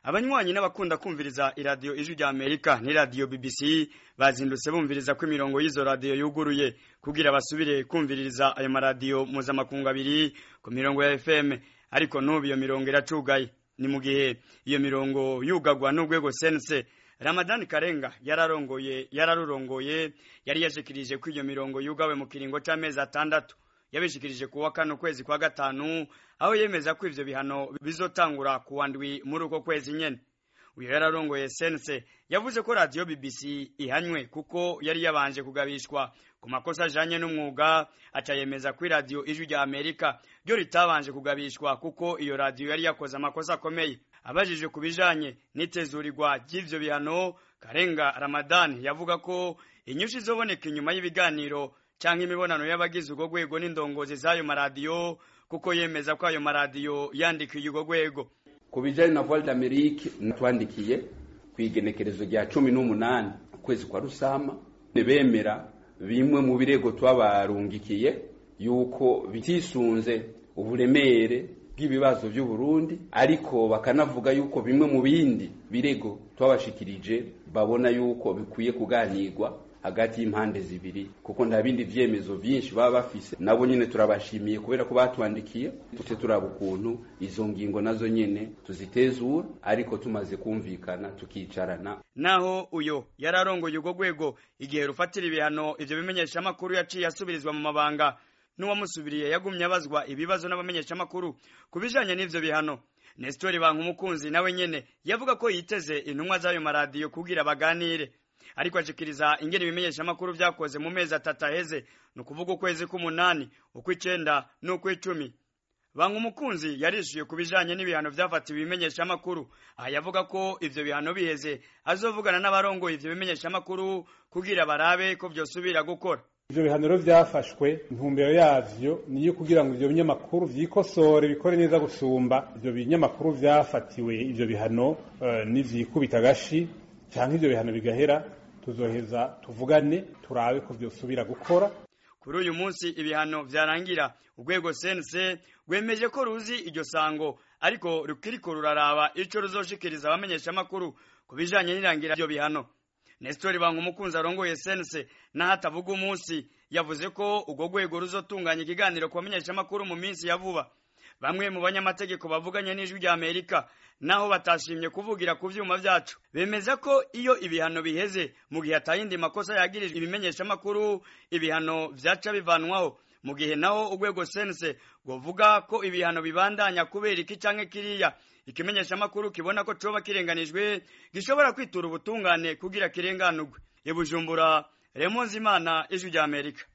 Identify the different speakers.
Speaker 1: abanywanyi n'abakunda kumviriza iradiyo ijwi rya amerika n'iradiyo bbc bazindutse bumviriza ko imirongo y'izo radiyo yuguruye kugira basubire kumviririza ayo maradiyo mpuzamakungu abiri ku mirongo ya fm ariko n'ubu iyo mirongo iracugaye ni mu gihe iyo mirongo yugagwa n'urwego sense ramadani karenga yararongoye yararurongoye yari yashikirije ko iyo mirongo yugawe mu kiringo c'amezi atandatu yabishikirije kuwa kane ukwezi kwa gatanu aho yemeza ko ivyo bihano bizotangura kuwa ndwi muri uko kwezi nyene uyu yararongoye sense yavuze ko radiyo bbc ihanywe kuko yari yabanje kugabishwa ku makosa ajanye n'umwuga aca yemeza ko iradiyo ijwi rya amerika ryo ritabanje kugabishwa kuko iyo radiyo yari yakoze amakosa akomeye abajijwe ku bijanye n'itezurirwa ry'ivyo bihano karenga ramadani yavuga ko inyushi izoboneka inyuma y'ibiganiro canke imibonano y'abagize urwo rwego n'indongozi z'ayo maradiyo kuko yemeza ko ayo maradiyo yandikiye urwo rwego
Speaker 2: ku bijanye na voile d'amerique natwandikiye kw'igenekerezo rya cumi n'umunani ukwezi kwa rusama bemera bimwe mu birego twabarungikiye yuko bitisunze uburemere bw'ibibazo by'u Burundi ariko bakanavuga yuko bimwe mu bindi birego twabashikirije babona yuko bikwiye kuganirwa hagati y'impande zibiri kuko nta bindi vyemezo vyinshi baba bafise nabo nyene turabashimiye kubera ko batwandikiye tuce turaba ukuntu izo ngingo nazo nyene tuzitezura ariko tumaze kumvikana tukicarana
Speaker 1: naho uyo yararongoye urwo rwego igihe rufatira ibihano ivyo bimenyeshamakuru yaciye asubirizwa mu mabanga n'uwamusubiriye yagumye abazwa ibibazo n'abamenyeshamakuru ku bijanye n'ivyo bihano Nestori Bankumukunzi nawe nyene yavuga ko yiteze intumwa z'ayo maradiyo kugira baganire ariko ashikiriza ingene ibimenyeshamakuru vyakoze mu mezi atatu aheze ni ukuvuga ukwezi k'umunani ukw'icenda n'ukw'icumi Bankumukunzi yarishuye ku bijanye n'ibihano vyafatiwe ibimenyeshamakuru aha yavuga ko ivyo bihano biheze azovugana n'abarongoye ivyo bimenyeshamakuru kugira barabe ko vyosubira gukora
Speaker 3: ivyo bihaniro vyafashwe intumbero yavyo niyo kugira ngo ivyo binyamakuru vyikosore bikore neza gusumba ivyo binyamakuru vyafatiwe ivyo bihano uh, nivyikubita agashi canke ivyo bihano bigahera tuzoheza tuvugane turabe ko vyosubira gukora
Speaker 1: kuri uyu munsi ibihano vyarangira urwego sense rwemeje ko ruzi iryo sango ariko rukiriko ruraraba ico ruzoshikiriza abamenyeshamakuru ku bijanye n'irangira ivyo bihano Nestori Bankumukunzi arongoye sense naho atavuga umunsi yavuze ko urwo rwego ruzotunganya ikiganiro ku bamenyeshamakuru mu minsi ya vuba bamwe mu banyamategeko bavuganye n'ijwi rya Amerika naho batashimye kuvugira ku vyuma vyacu bemeza ko iyo ibihano biheze mu gihe atayindi makosa yagirijwe ibimenyeshamakuru ibihano vyaca bivanwaho mu gihe naho urwego sense govuga ko ibihano bibandanya kubera iki canke kiriya ikimenyeshamakuru kibona ko coba kirenganijwe gishobora kwitura ubutungane kugira kirenganurwe ibujumbura Remonzi Imana ijwi rya Amerika